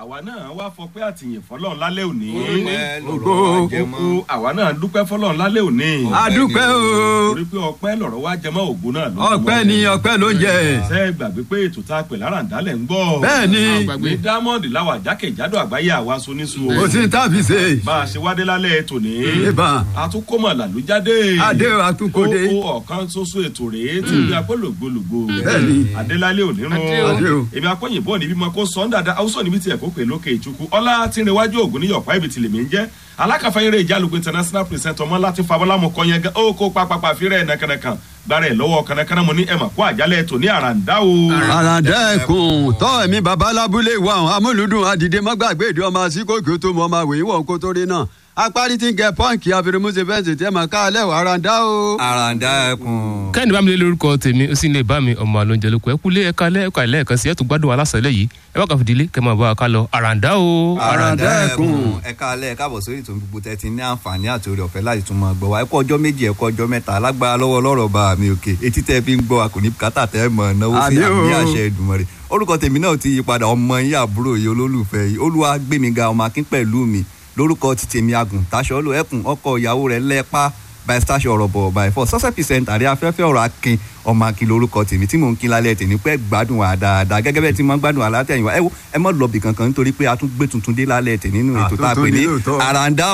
àwa náà wá fọpẹ́ àtìyìn fọlọ́run lálẹ́ òní. ọpẹ́ Ògo. lọ̀rọ̀ wa jẹ mọ́. Kókó àwa náà dúpẹ́ fọlọ́run lálẹ́ òní. adúpẹ́ o torí pé ọpẹ́ lọ̀rọ̀ wá jẹmọ́ ògùn náà ló ọpẹ́ ni ọpẹ́ ló ń jẹ ṣe é gbàgbé pé ètò tá a pè lára ǹdálẹ̀ ń gbọ́. bẹ́ẹ̀ ni ní diamond láwà jákèjádò àgbáyé àwa sonisu o. kò sí tàbí ṣe bá a ṣe wádé lálẹ́ tòní. ìbọn àtúnkọ́mọ̀ làlújáde. adé àtúnkòdé ó ó ọ̀kan ṣoṣo ètò rèé tí bí apólògbólògbò. Bẹ́ẹ̀ni. adélálé onírun. Adé o. èmi akọ́yìnbó níbi mọ kó sọ ń dada haúsọ níbi tí ẹ̀ kó pè lókè ìtukù ọlá tí ń rewájú ògùn níyọ̀pá ibi tìlẹ̀ mi ń jẹ́ alákàfẹ́yẹrẹ ìjálùkù international present ọmọ láti fabọ́lámù kọ́yẹn gan ó kó pápápá fírẹ̀ nàkànàkàn gbára ẹ̀ lọ́wọ́ kànàkànà mo ní ẹ̀ mà kó àjálẹ̀ tò ní àràǹdá o. àràǹdẹ́kùn tọ́ ẹ̀mí babalábúlé wa àwọn amúlùdùn àdìdé mọ́gbàgbé ìdí ọmọ àsìkòkè tó mọ ọmọ àwòyìn wọn kó tó rí náà apárí tí ń gẹ pọ́ǹkì àfẹrẹmúṣe fẹ́ǹsì tẹ́ mọ̀ ká alẹ́ wà àràǹdá o. àràǹdá ẹkùn. kẹ́hìndé bá mi lé lórúkọ tèmi ó sì ń lè bá mi ọmọ àlóúnjẹ lóko ẹ kúlé ẹ̀ka lẹ́ẹ̀ka lẹ́ẹ̀kan sí ẹ̀ tó gbádùn alásàlẹ̀ yìí ẹ bá kà fìdílé kẹ́ máa bá wa ká lọ àràǹdá o. Àràǹdá ẹkùn. ẹ káalẹ́ ẹ káàbọ̀ sórí ìtòun gbogbo tẹ́ ti ní àǹfààní àti orí ọ̀fẹ́ láti tún máa gbọ́ wa ẹ kú ọjọ́ méjì ẹ kú ọjọ́ mẹ́ta alágbára lọ́wọ́ lọ́rọ̀ bá mi òkè etí tẹ́ fi ń gbọ́ wa kò ní bùkátà tẹ́ mọ̀ náwó sí Àmín o. àmì àṣẹ Èdùmàrè orúkọ tèmi náà ti yí padà ọmọ yín àbúrò yìí olólùfẹ́ yìí olúwa gbémiga ọmọ akín pẹ̀lú mi lórúkọ ti tèmi agùn taṣọ lò ẹkùn ọkọ ìyàwó rẹ̀ lẹ́pà by station ọ̀rọ̀ bọ̀ by four success percent àrí afẹ́fẹ́ ọ̀rọ̀ akin ọmọ akin lórúkọ tèmi tí mò ń kin lálẹ́ tèmi pẹ́ gbádùn wa dáadáa gẹ́gẹ́ bẹ́ẹ̀ tí mo ń gbádùn wa látẹ̀yìn wa ẹ wo ẹ mọ̀ lọ́ọ̀bì kankan nítorí pé a tún gbé tuntun dé lálẹ́ tèmi nínú ètò tá a pè Àtúntún ní ní lóòótọ́. àràǹdá